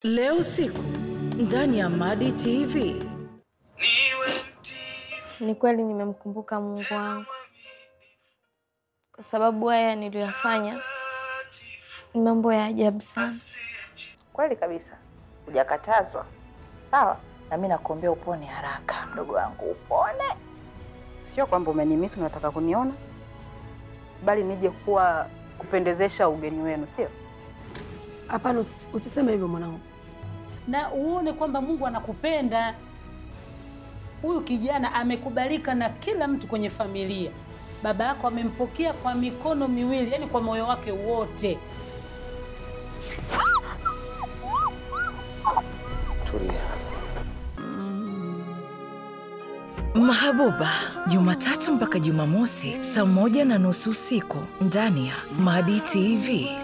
Leo usiku ndani ya Madi TV. Ni kweli nimemkumbuka Mungu wangu kwa sababu haya niliyoyafanya ni mambo ya ajabu sana. Kweli kabisa, hujakatazwa. Sawa, na mimi nakuombea upone haraka, mdogo wangu, upone. Sio kwamba umenimisi unataka kuniona, bali nije kuwa kupendezesha ugeni wenu, sio? Hapana, usi- usiseme hivyo mwanangu. na uone kwamba Mungu anakupenda. Huyu kijana amekubalika na kila mtu kwenye familia. Baba yako amempokea kwa mikono miwili, yani kwa moyo wake wote. Mahabuba, Jumatatu mpaka Jumamosi saa moja na nusu usiku ndani ya Madi TV.